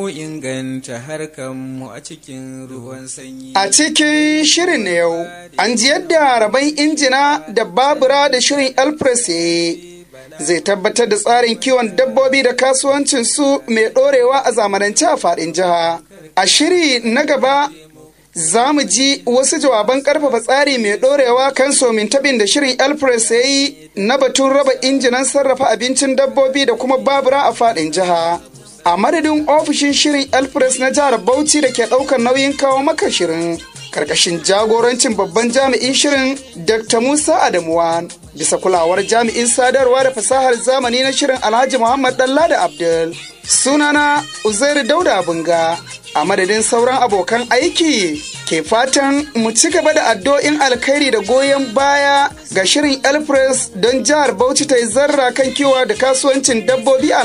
inganta harkanmu a cikin ruwan sanyi. A cikin shirin na yau, an ji yadda rabon injina da babura da shirin Elpress ya yi zai tabbatar da tsarin kiwon dabbobi da kasuwancin su mai ɗorewa a zamanance a faɗin jiha. A shiri na gaba za mu ji wasu jawaban ƙarfafa tsari mai ɗorewa kan somin tabin da shirin Elpress ya yi na batun raba injinan sarrafa abincin dabbobi da kuma babura a faɗin jiha. a madadin ofishin shirin elpress na jihar bauchi da ke ɗaukar nauyin kawo maka shirin karkashin jagorancin babban jami'in shirin dr musa adamuwa bisa kulawar jami'in sadarwa da fasahar zamani na shirin alhaji muhammad dalla da abdul sunana uzairu dauda bunga a madadin sauran abokan aiki ke fatan mu ci gaba da addu'o'in alkhairi da goyon baya ga shirin elpress don jihar bauchi ta yi zarra kan kiwa da kasuwancin dabbobi a